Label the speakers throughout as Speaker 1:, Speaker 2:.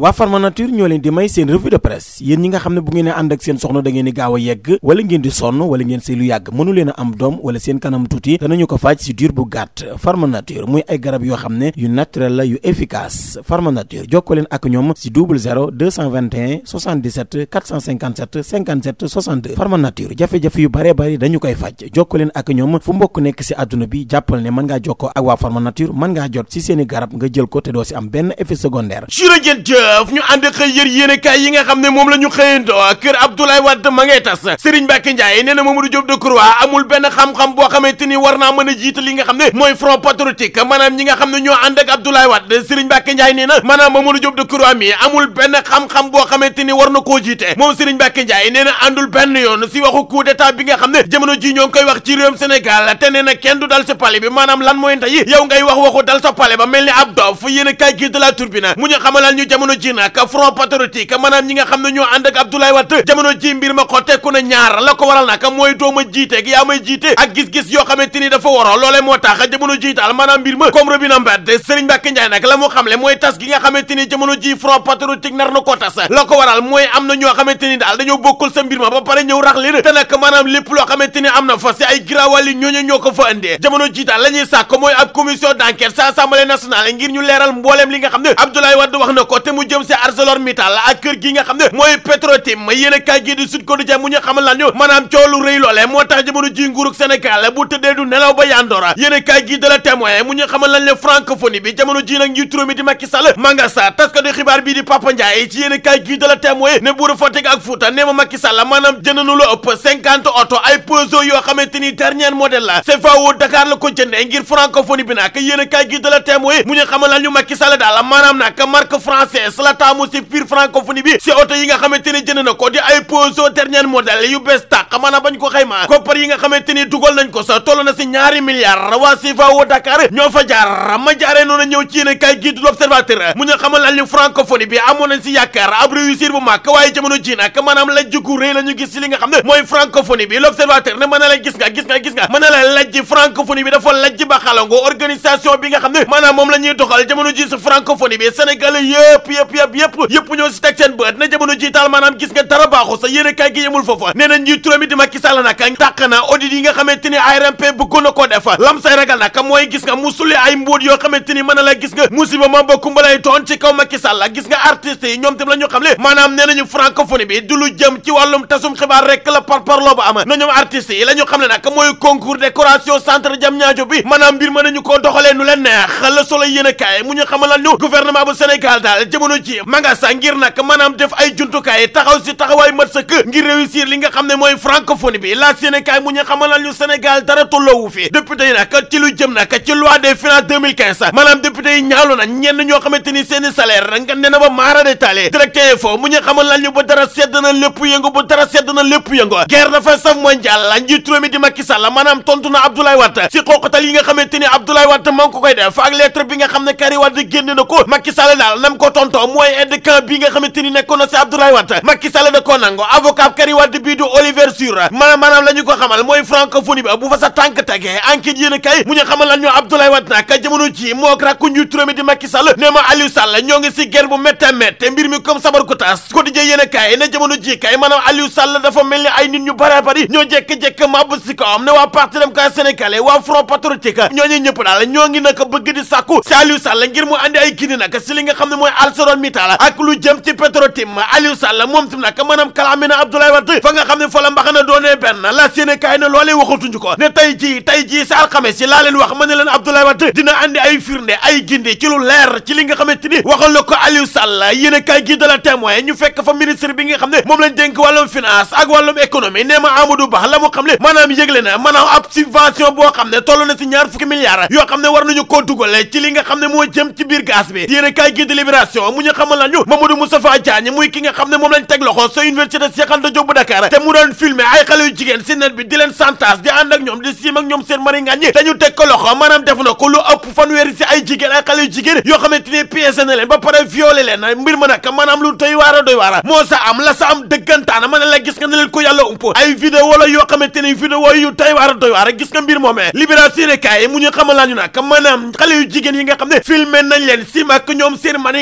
Speaker 1: waa Pharma Nature ñoo leen di may seen revue de presse yéen ñi nga xam ne bu ngeen a ànd ak seen soxna da ngeen di gaaw a yegg wala ngeen di sonn wala ngeen sëy lu yàgg mënu leen a am doom wala seen kanam tuuti danañu ko faj si diir bu gàtt Pharma Nature muy ay garab yoo xam ne yu naturel la yu efficace Pharma Nature jokkoo leen ak ñoom si double 0 221 77 457 57 62 Pharma Nature jafe-jafe yu bare bari dañu koy faj jokkoo leen ak ñoom fu mbokk nekk si àdduna bi jàppal ne mën ngaa jokkoo ak waa Pharma Nature mën ngaa jot si seeni garab nga jël ko te doo si am benn effet secondaire
Speaker 2: jërëjëf jëf ñu ànd xëy yër yéenekaay yi nga xam ne moom la ñu xëyandoo kër Abdoulaye Wade ma ngay tas Serigne Mbacké Ndiaye nee na Mamadou Diop Decroix amul benn xam-xam boo xamante ni war naa mën a jiite li nga xam ne mooy front patriotique maanaam ñi nga xam ne ñoo ànd ak Abdoulaye Wade Serigne Mbacké Ndiaye nee na maanaam Mamadou Diop Decroix mi amul benn xam-xam boo xamante ni war na koo jiite moom Serigne Mbacké Ndiaye nee na àndul benn yoon si waxu coup d'état bi nga xam ne jamono ji ñoo ngi koy wax ci réewum Sénégal te nee na kenn du dal sa pale bi maanaam lan mooy nday yow ngay wax waxu dal sa pale ba mel ni ab dof yéenekaay gi de la Tribune mu ñu xamalal ñu jamono ji nag front patriotique maanaam ñi nga xam ne ñoo ànd ak Abdoulaye Wade jamono ji mbir ma xotteeku na ñaar la ko waral nag mooy dooma jiite gi yaa may jiite ak gis-gis yoo xamante ni dafa waroo loolee moo tax jamono ji daal maanaam mbir ma comme robina mbedd Serigne Mbacké Ndiaye nag la mu xamle mooy tas gi nga xamante ni jamono ji front patriotique nar na ko tas la ko waral mooy am na ñoo xamante ni daal dañoo bokkul sa mbir ma ba pare ñëw rax leen te nag maanaam lépp loo xamante ni am na fa si ay grawali ñooñu ñoo ko fa indee jamono ji daal la ñuy sàkk mooy ab commission d'enquête sa assemblée nationale ngir ñu leeral mbooleem li nga xam ne Abdoulaye Wade wax na ko te mu jëm si ArcelorMittal ak kër gi nga xam ne mooy Petrotim yéen a kaay gi di Sud Quotidien mu ñu xamal lan ñu maanaam coow lu rëy loole moo tax jamono ji nguurug Sénégal bu tëddee du nelaw ba yandoora yéen a kaay gi de la témoin mu ñu xamal lan ne francophonie bi jamono ji nag njiitu réew mi di Macky Sall manga sa tas ko di xibaar bii di Papa Ndiaye ci yéen a kaay gi de la témoin ne buuru Fatick ak Fouta nee ma Macky Sall maanaam jënd na lu ëpp cinquante oto ay Peugeot yoo xamante ni dernier modèle la CFAO Dakar la ko jëndee ngir francophonie bi nag yéen a kaay gi de la témoin mu ñu xamal lan ñu Macky Sall daal maanaam nag marque française la taamu si biir francophonie bi si oto yi nga xamante ni jënd na ko di ay Peugeot dernier modèle yu bees tàq maanaam bañ ko xayma koppar yi nga xamante ni dugal nañ ko sa toll na si ñaari milliards waa CFAO Dakar ñoo fa jaar ma jaaree noonu ñëw ci yéen kay gi du l'observateur mu ñu xamal lan ñu francophonie bi amoon nañ si yaakaar ab réussir bu mag waaye jamono ji nag maanaam lajj gu rëy la ñu gis si li nga xam ne mooy francophonie bi l'observateur ne mën na la gis nga gis nga gis nga mën na la lajj francophonie bi dafa lajj ba xalango organisation bi nga xam ne maanaam moom la ñuy doxal jamono ji si francophonie bi Sénégal yëpp yëpp yëpp yëpp yëpp ñoo si teg seen bët na jamono ji taal maanaam gis nga dara baaxu sa yéen kay gi yemul foofa nee na njiitu réew mi di Macky Sall nag tàq na audit yi nga xamante ni ARMP bëggoon na koo def lam say ragal nag mooy gis nga musuli ay mbóot yoo xamante ni mën na la gis nga musiba ma ba kumbalay toon ci kaw Macky Sall gis nga artistes yi ñoom tam la ñu xam le maanaam nee nañu francophonie bi du lu jëm ci wàllum tasum xibaar rek la par parloo ba am na ñoom artistes yi la ñu xam le nag mooy concours décoration centre jam ñaajo bi maanaam mbir mën nañu koo doxalee nu leen neex la solo yéen a kaay mu ñu xamal ñu gouvernement bu Sénégal daal jamono ji ma nga sa ngir nag maanaam def ay jumtukaay taxaw si taxawaay mat sëkk ngir réussir li nga xam ne mooy francophonie bi la Sénégal mu ñu xamal ñu Sénégal dara tolloowu fi député yi nag ci lu jëm nag ci loi des finances 2015 maanaam député yi ñaawlu na ñenn ñoo xamante ni seeni salaire nga ne na ba maara détaillé directeur info mu ñu xamal ñu ba dara sedd na lépp yëngu ba dara sedd na lépp yëngu guerre dafa saf mondial la njiitu réew mi di Macky Sall maanaam tontu na Abdoulaye Wade si xooqatal yi nga xamante ni Abdoulaye Wade maa ngi ko koy def ak lettre bi nga xam ne Karim Wade génn na ko Macky Sall daal nam ko tontoo mooy aide camp bi nga xamante ni nekkoon na si Abdoulaye Wade Macky Sall da koo nango avocat Karim Wade bii du Oliver Sur maanaam maanaam la ñu ko xamal mooy francophonie ba bu fa sa tànk tegee enquête yéen a kay mu ñu xamal lan ñu Abdoulaye Wade nag jamono ji moo rakku njiitu réew mi di Macky Sall nee ma Aliou Sall ñoo ngi si guerre bu métte métte mbir mi comme sabar ko tas quotidien yéen a kay ne jamono ji kay maanaam Aliou Sall dafa mel ni ay nit ñu bare bari ñoo jekk-jekk màbb si ko am ne waa parti démocratique sénégalais waa front patriotique ñooñu ñëpp daal ñoo ngi nag bëgg di sàkku si Aliou Sall ngir mu andi ay gindi nag si li nga xam ne mooy ArcelorMittal ak lu jëm ci Petrotim Aliou Sall moom tam nag maanaam kalaame na Abdoulaye Wade fa nga xam ne fa la mbaxana doonee benn la séene kaay ne loolee waxatuñu ko ne tey jii tey jii sa alxames yi laa leen wax ma ne leen Abdoulaye Wade dina andi ay firnde ay gindi ci lu leer ci li nga xamante ni waxal na ko Aliou Sall yéen kaay gi de la témoin ñu fekk fa ministre bi nga xam ne moom lañ dénk wàllum finance ak wàllum économie nee ma Amadou Ba la mu xam ne maanaam yëgle na maanaam ab subvention boo xam ne toll na si ñaar fukki milliards yoo xam ne war nañu koo dugale ci li nga xam ne moo jëm ci biir gaz bi yéen kaay gi de libération mu ñu xamal la ñu Mamadou Moustapha Diagne muy ki nga xam ne moom lañ teg loxo sa université Cheikh Anta Diop bu Dakar te mu doon filmer ay xale yu jigéen si net bi di leen santage di ànd ak ñoom di siim ak ñoom seen mari ngàññi dañu teg ko loxo maanaam def na ko lu ëpp fanweeri si ay jigéen ay xale yu jigéen yoo xamante ni piégé na leen ba pare violé leen mbir ma nag maanaam lu doy waar a doy waar moo sa am la sa am dëggantaana ma ne la gis nga ne leen ko yàlla ump ay vidéo la yoo xamante ni vidéo yu doy waar a doy waar gis nga mbir moomee libération kaay mu ñu xamal laa ñu nag maanaam xale yu jigéen yi nga xam ne filmé nañ leen siim ak ñoom seen mari ngàññi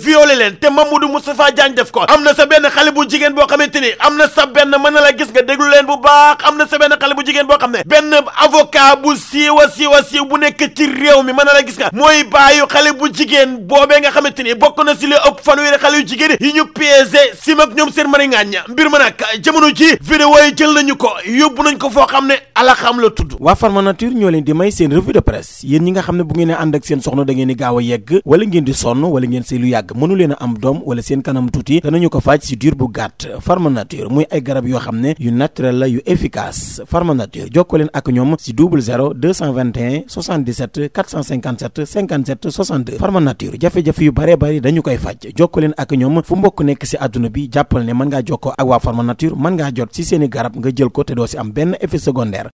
Speaker 2: violé leen te Mamadou Moustapha Diagne def ko am na sa benn xale bu jigéen boo xamante ni am na sa benn mën na la gis nga déglu leen bu baax am na sa benn xale bu jigéen boo xam ne benn avocat bu siiwa siiwa siiw bu nekk ci réew mi mën na la gis nga mooy baayu xale bu jigéen boobee nga xamante ni bokk na si li ëpp fanweeri xale yu jigéen yi ñu piégé sim ak ñoom seen mari ngaañña mbir ma nag jamono ji vidéo yi jël nañu ko yóbbu nañ ko foo xam ne ala xam la tudd
Speaker 1: waa Pharma Nature ñoo leen di may seen revue de presse yéen ñi nga xam ne bu ngeen ànd ak seen soxna da ngeen di gaaw a yegg wala ngeen di sonn wala ngeen sëy lu yàgg mënu leen a am doom wala seen kanam tuuti danañu ko faj si diir bu gàtt Pharma Nature muy ay garab yoo xam ne yu naturel la yu efficace Pharma Nature jokkoo leen ak ñoom si double 0 221 77 457 57 62 Pharma Nature jafe-jafe yu bare bari dañu koy faj jokkoo leen ak ñoom fu mbokk nekk si àdduna bi jàppal ne mën ngaa jokkoo ak waa Pharma Nature mën ngaa jot si seeni garab nga jël ko te doo si am benn effet secondaire